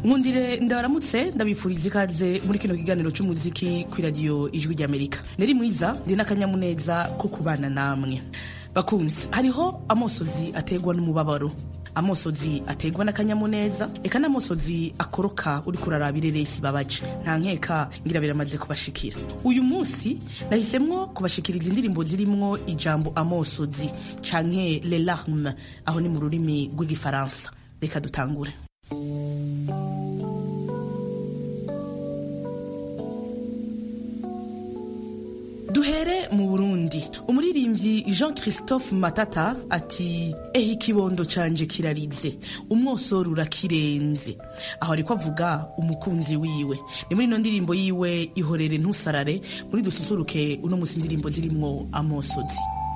nkundire ndabaramutse ndabifuriza ikaze muri kino kiganiro cy'umuziki ku iradiyo ijwi ry'amerika nari mwiza ndi n'akanyamuneza ko kubana namwe bakunzi hariho amosozi aterwa n'umubabaro amosozi aterwa n'akanyamuneza reka n'amosozi akoroka uri kuraraba ireresi babaje nta nkeka ngira biramaze kubashikira uyu munsi nahisemwo kubashikiriza indirimbo zirimwo ijambo amosozi canke le larme aho ni mu rurimi rw'igifaransa reka dutangure duhere mu burundi umuririmbyi jean christophe matata ati ehe ikibondo canje kirarize umwosoro urakirenze aho ariko avuga umukunzi wiwe ni muri ino ndirimbo yiwe ihorere ntusarare muri dususuruke uno musi indirimbo zirimwo amosozi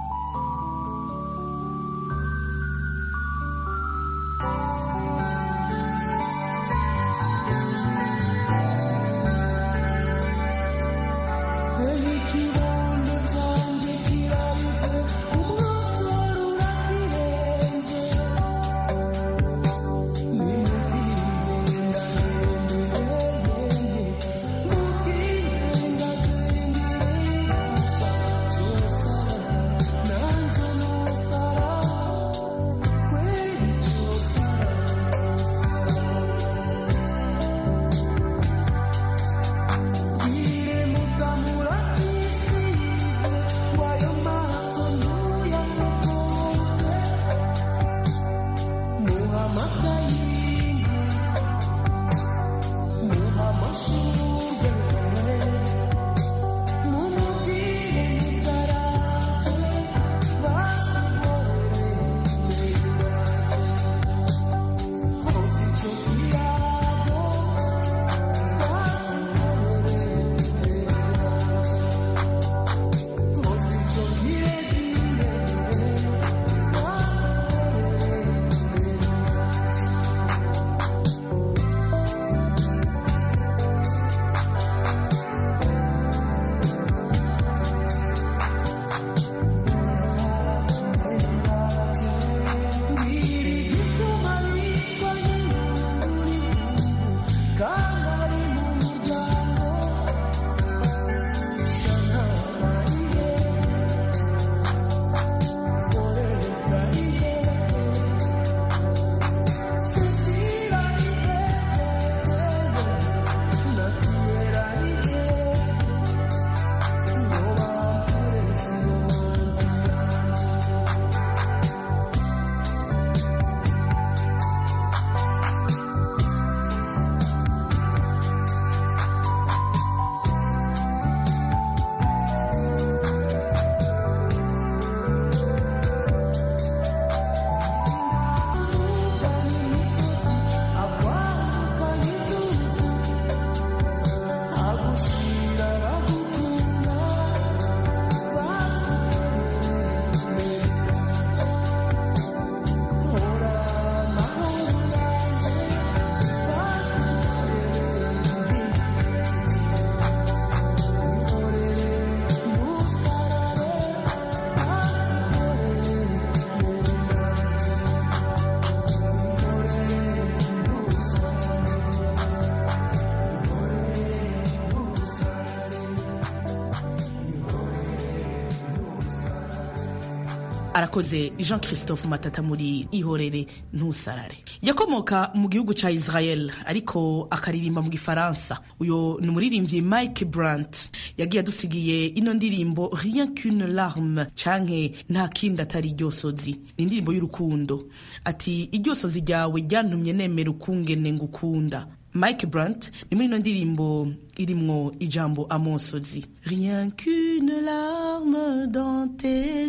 arakoze jean christophe matata muri ihorere ntusarare yakomoka mu gihugu ca israel ariko akaririmba mu gifaransa uyo ni umuririmbyi mike brant yagiye adusigiye ino ndirimbo rien qu'une larme canke nta kindi atari iryosozi ni indirimbo y'urukundo ati iryosozi ryawe ryantumye nemera ukungene ngukunda mike brant ni muri ino ndirimbo irimwo ijambo amosozi rien qu'une larme dans tes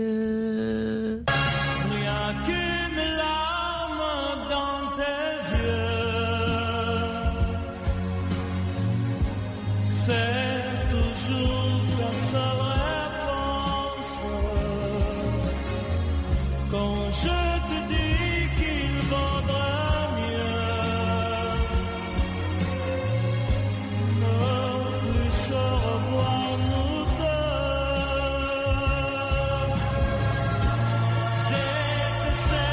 yeux Rien qu'une larme dans tes yeux, c'est toujours ta seule réponse. Quand je te dis qu'il vaudrait mieux ne plus se revoir nous deux. J'ai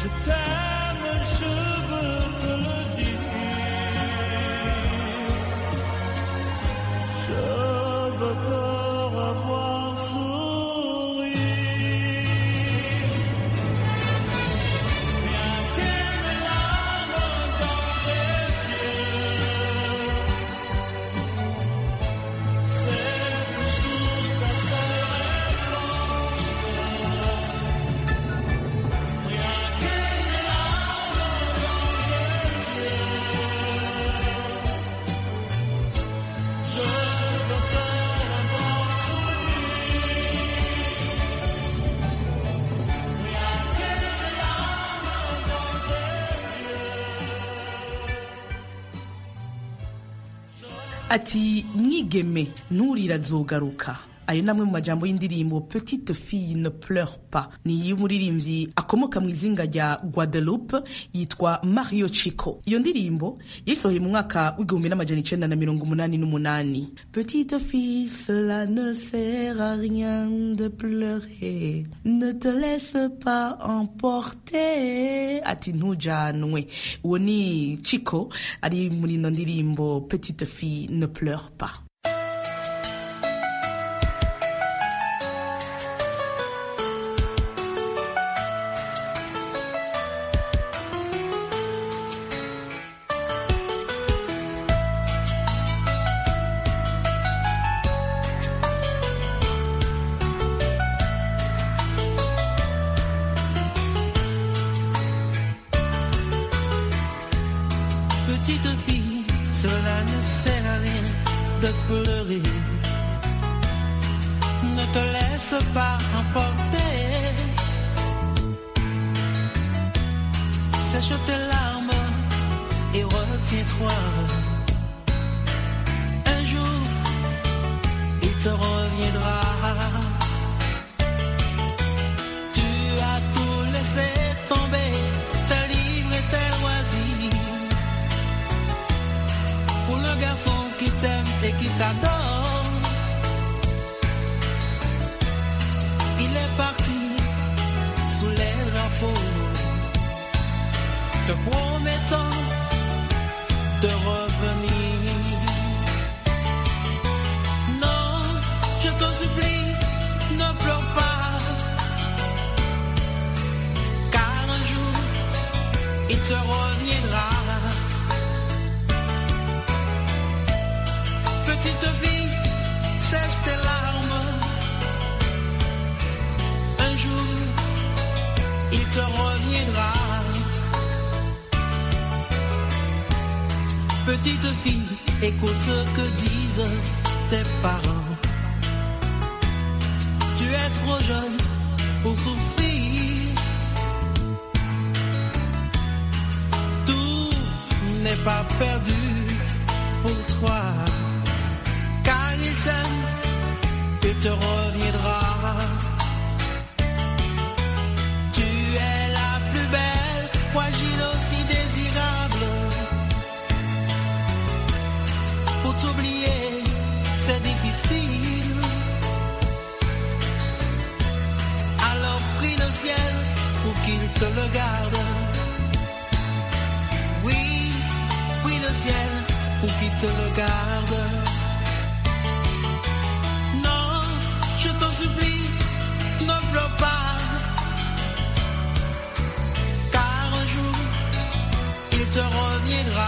Je t'aime, je veux te le dire. Je veux te revoir sourire. Bien qu'il y ait larmes dans tes yeux, c'est toujours ta seule réponse. Rien que les larmes dans tes yeux, je veux te revoir sourire. Rien que les larmes dans ati mwigeme nturira azogaruka ayo namwe mu majambo y'indirimbo petite fille ne pleure pas ni y'umuririmbyi akomoka mu izinga rya guadeloupe yitwa mario chico iyo ndirimbo yayisohoye mu mwaka w'igihumbi n'amajana icenda na mirongo umunani n'umunani petite fille cela ne sert à rien de pleurer ne te laisse pas emporter ati ntujanwe uwo ni chico ari muri ino ndirimbo petite fille ne pleure pas Petite fille, cela ne sert à rien de pleurer. Ne te laisse pas emporter. Sèche tes larmes et retiens-toi. Un jour, il te reviendra. Tu as tout laissé tomber, tes livres et tes loisirs. Pour le garçon qui t'aime et qui t'adore, il est parti sous les drapeaux, te promettant de revenir. Non, je te supplie, ne pleure pas, car un jour il te reviendra. Petite fille, sèche tes larmes. Un jour, il te reviendra. Petite fille, écoute ce que disent tes parents. Tu es trop jeune pour souffrir. Tout n'est pas perdu pour toi car il t'aime, il te reviendra. Tu es la plus belle, fragile aussi désirable. Pour t'oublier, c'est difficile. Alors prie le ciel pour qu'il te le garde. Oui, prie le ciel pour qu'il te le garde. Non, je t'en supplie, ne pleure pas. Car un jour, il te reviendra.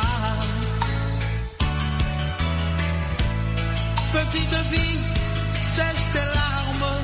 Petite fille, sèche tes larmes.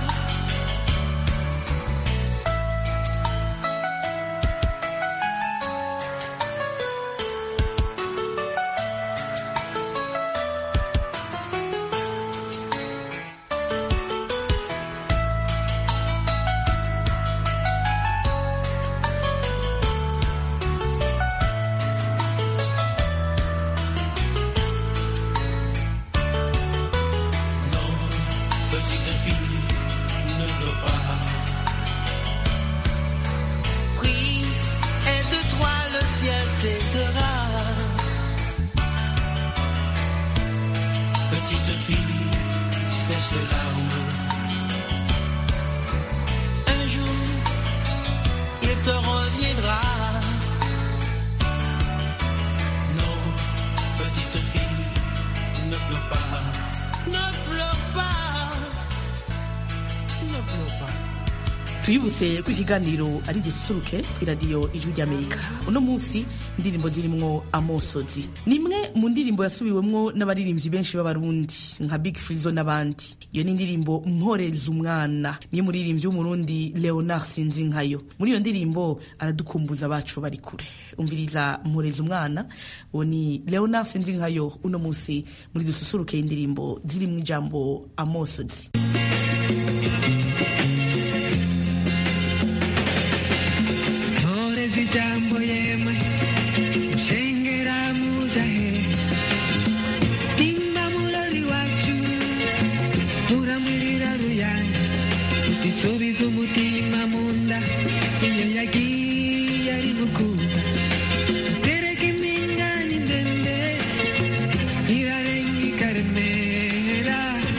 twibutse ko ikiganiro ari gisusuruke ku iradiyo ijwi ry'amerika uno munsi indirimbo zirimwo amosozi ni imwe mu ndirimbo yasubiwemwo n'abaririmbyi benshi b'abarundi nka big frizo n'abandi iyo ni indirimbo mporeza umwana niyo muririmbyi w'umurundi leonard sinzinkayo muri iyo ndirimbo aradukumbuza abacu bari kure umviriza mporeza umwana uwo ni leonard sinzinkayo uno munsi muri dususuruke indirimbo zirimwo ijambo amosozi Mporeza ijambo yemwe mushengera muja he nimba murori wacu muramwirira ruyana bisubiza umutima mu nda iyo yagiye ari mukuza tereka impingane ndende irarenga ikaremera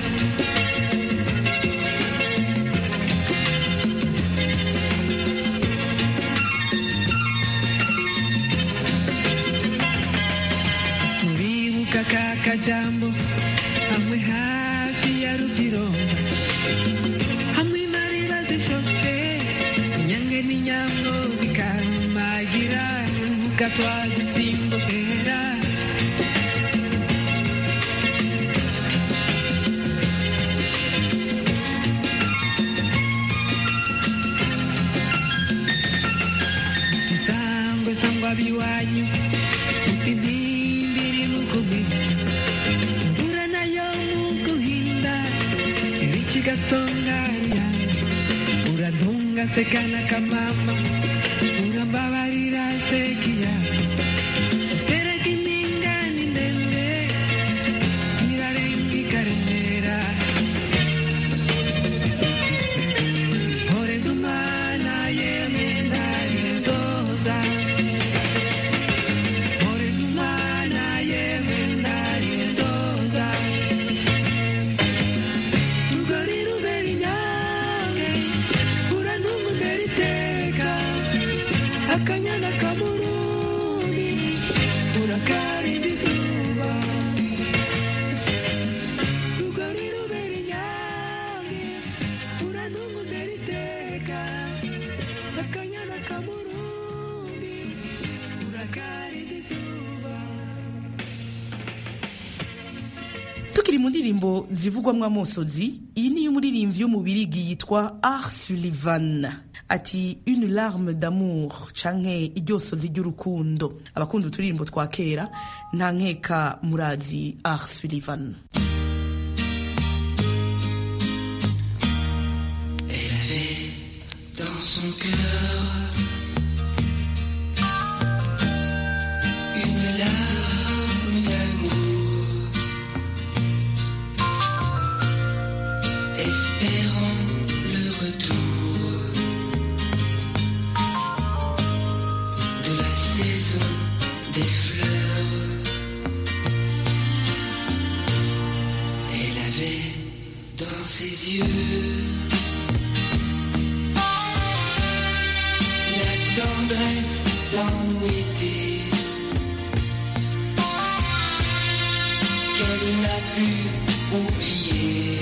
turibuka ka kajambo hamwe hafi ya rugironga hamwe mariba zishotse inyange n'inyambo bikarumagira urubuga twadusimbukera isangwe sangwa biwanyu uti ntimbiri mukumica imvura nayo muguhinda ibici gasonga ruyange uradunga sekana kamama urambabarira sekiya tereka impingane ndende irarenga ikaremera horeza umwana yemwe ndarezoza horeza umwana yemwe ndarezoza rugori rubera inyange urantungudera iteka akanyana kamurundi urakarinda izuba rugori rubera inyange urantungudera iteka akanyana kamurundi urakarinda izuba tukiri mu ndirimbo zivugwamo amosozi iyi ni iy'umuririmbyi w'umubirigi yitwa Art Sullivan ati une larme d'amour canke iryosozi ry'urukundo abakunda uturirimbo twa kera nta nkeka murazi Art Sullivan dans son cœur une larme d'amour, espérant le retour de la saison des fleurs. Elle avait dans ses yeux la tendresse d'un été qu'elle n'a pu oublier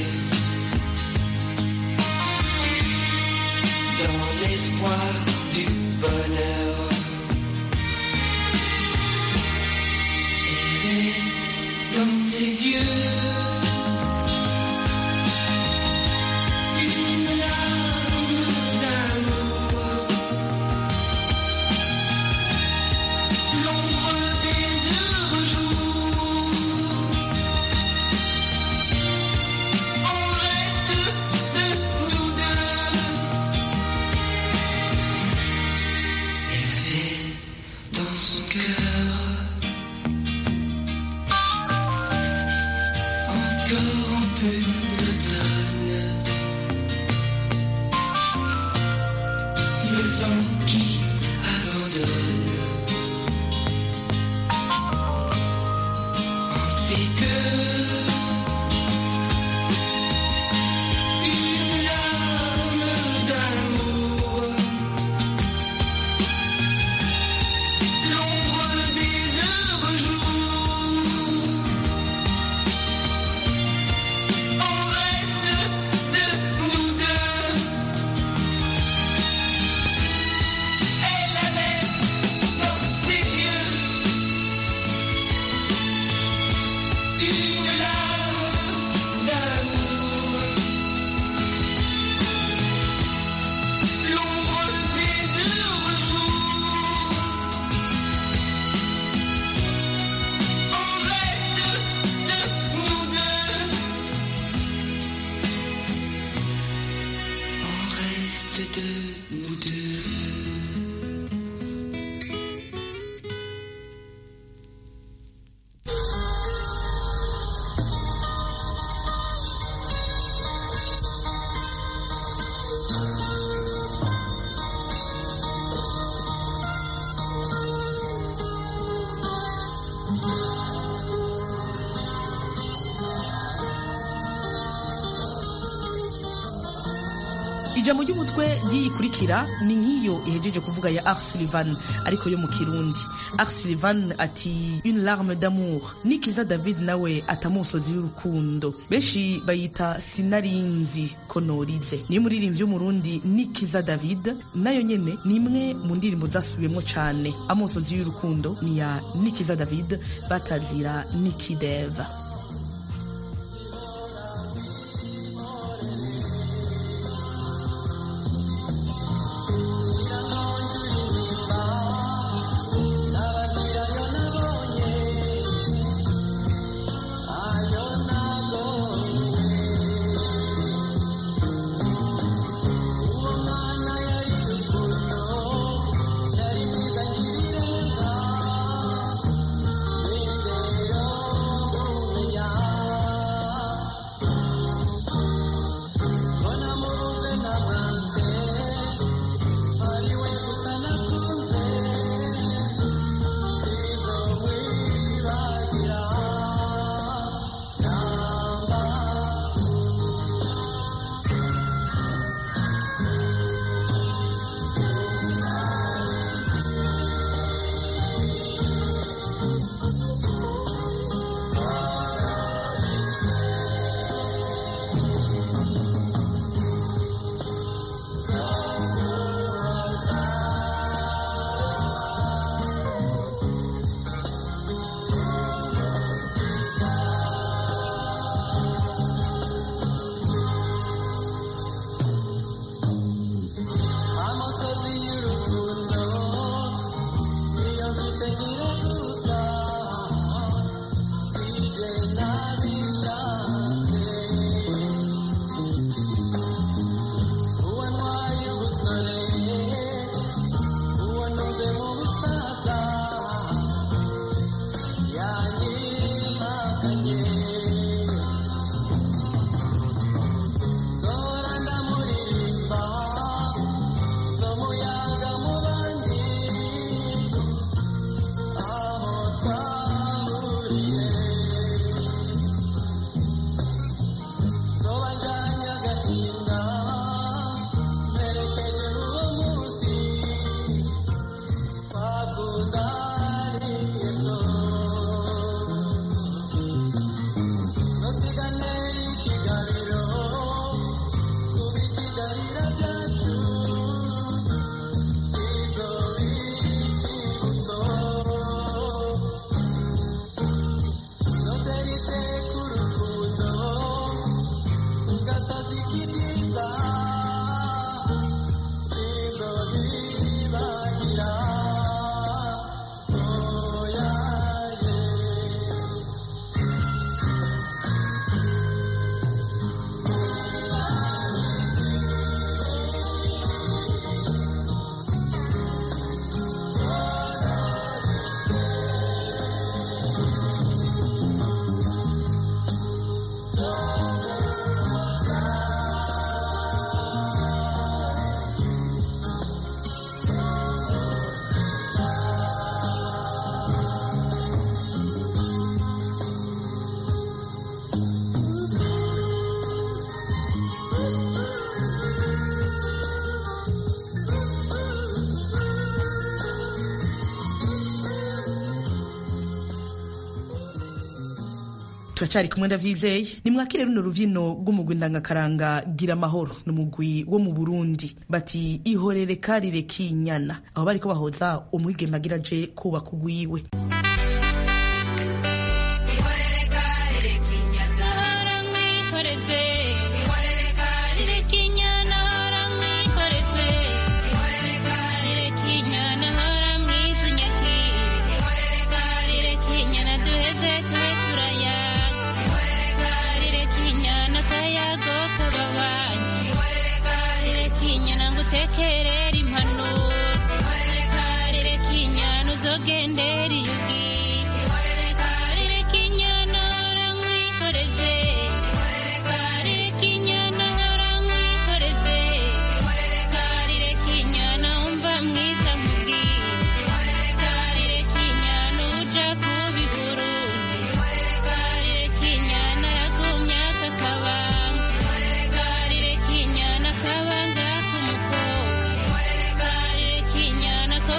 dans l'espoir du bonheur. Elle est dans ses yeux une larme d'amour. L'ombre des heureux jours En reste de nous deux Elle avait dans son cœur Encore un peu d'automne Le vent qui abandonne En piqueur Une larme d'amour L'ombre des heureux jours En reste de nous deux ijambo ry'umutwe ry'iyikurikira ni nk'iyo ihejeje kuvuga ya Ars Sullivan ariko yo mu kirundi Ars Sullivan ati une larme d'amour nikiza David nawe atamusozi y'urukundo benshi bayita sinarinzi ko norize niyo muririmbyi w'umurundi nikiza David nayo nyene ni imwe mu ndirimbo zasubiyemo cane amusozi y'urukundo ni ya nikiza David batazira nikideva turacyari kumwe ndavyizeye nimwakire runo ruvyino rw'umugwi ndangakaranga gira amahoro ni umugwi wo mu burundi bati ihorere karire kinyana aho bariko bahoza umwigeme agira aje kubaka ugwiwe tekerera impanuro karire kinyana uzogendera iyugi karire kinyana haramwikoreze karire kinyana haramwikoreze karire kinyana umva mwiza mubwire karire kinyana uja kubi burundi karire kinyana aragumya kakabanga karire kinyana kabanga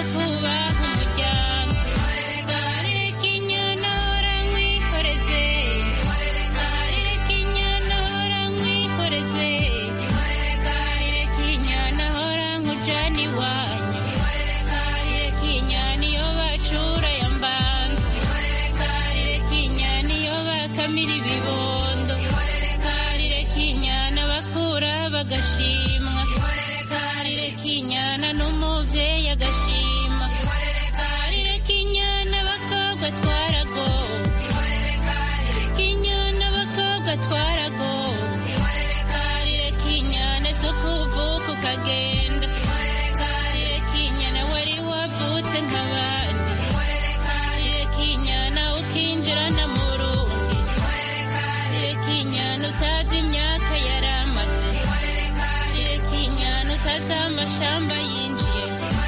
kubaha umuryango reka inyana hora nkwihoreze reka inyana hora nkwihoreze reka inyana hora nkujana iwanyu reka inyana iyo bacura ya mbanza reka inyana iyo bakamira ibibondo reka inyana bakura bagashimwa reka inyana n'umubyeyi agashima reka inyana abakobwa twaragowe reka inyana abakobwa twaragowe reka inyana si ukuvuka ukagenda reka inyana wari wavutse nk'abandi reka inyana ukinjirana mu rundi reka inyana utazi imyaka yaramaze reka inyana utazi amashamba yinjiye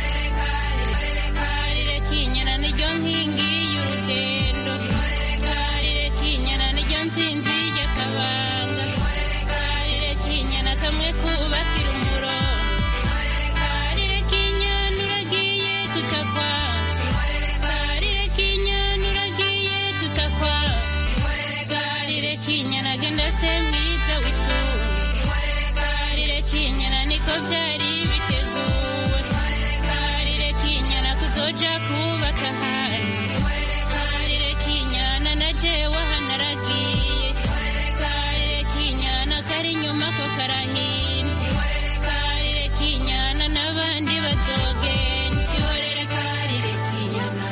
reka inyana niryo nkingi y'urugendo reka inyana niryo nsinzi y'akabanga reka inyana kamwe kubakira umurongo reka inyana uragiye tutakwanze reka inyana uragiye tutakwanze reka inyana genda se mwiza witunga reka inyana niko byari biteguwe reka inyana kuzoja kubaka ahandi reka inyana na jewe hanaragiye reka inyana kari inyuma ko karahina reka inyana n'abandi bazogenda ihorere kari reka inyana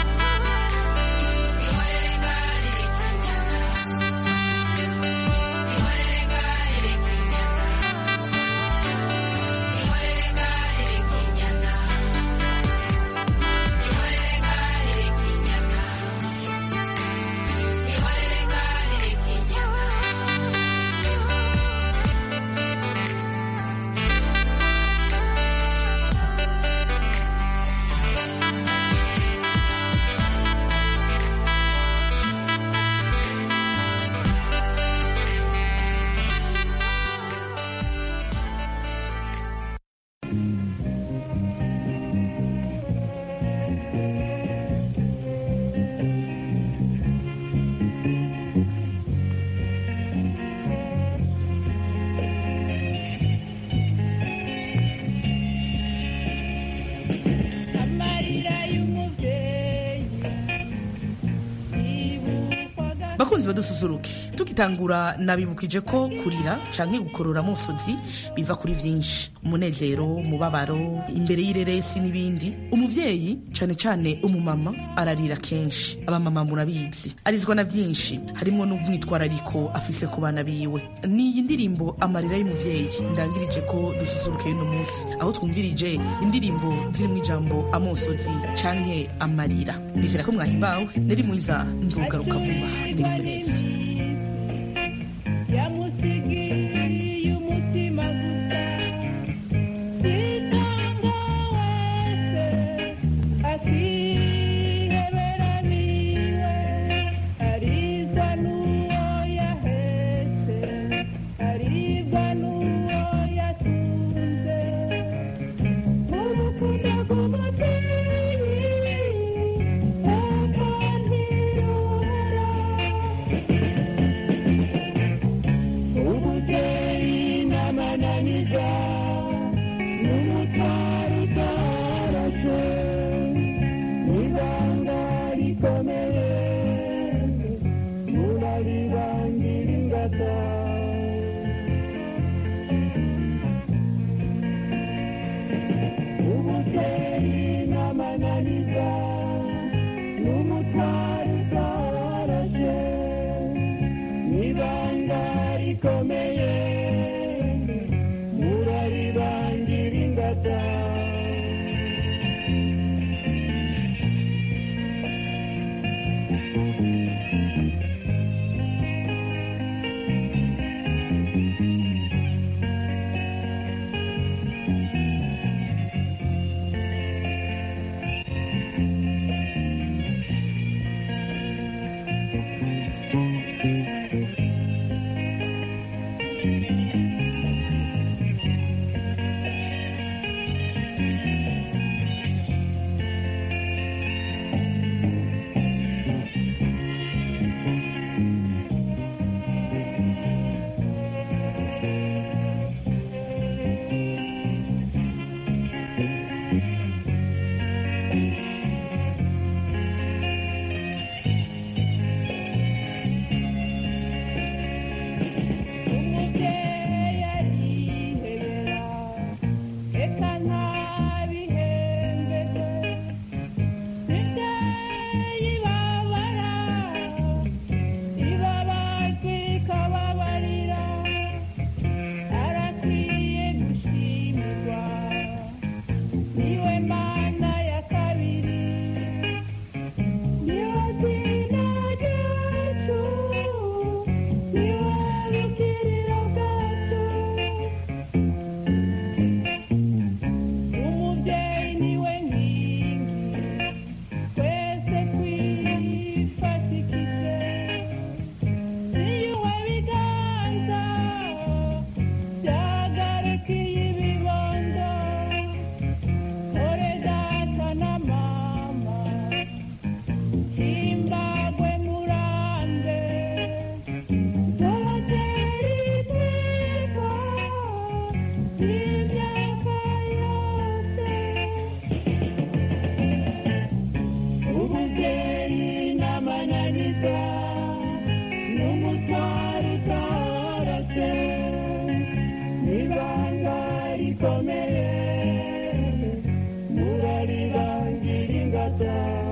amarira y'umubyeyi yibukwaga bakunzi badususuruke tugitangura nabibukije ko kurira canke gukorora musozi biva kuri vyinshi umunezero umubabaro imbere y'ireresi n'ibindi umuvyeyi cane cane umumama ararira kenshi abamama murabizi arizwa na vyinshi harimwo n'umwitwarariko afise ku bana biwe niyi ndirimbo amarira y'umuvyeyi ndangirije ko dususuruke y'uno munsi aho twumvirije indirimbo zirimwo ijambo amosozi canke amarira nizera ko mwahimbawe nari mwiza nzogaruka vuba mwiriwe neza yamusigiye umutima gusa sitanga wese akihebera niwe arizwa n'uwo yahetse aribwa n'uwo yatunze urukundo rw'umubyeyi eko ntiyobora ubuvyeyi n'amananiza n'umutwaro utarashe n'ibanga rikomeye muraribangira ingata ubuvyeyi n'amananiza n'umutwaro utarashe n'ibanga rikomeye muraribangira ingata data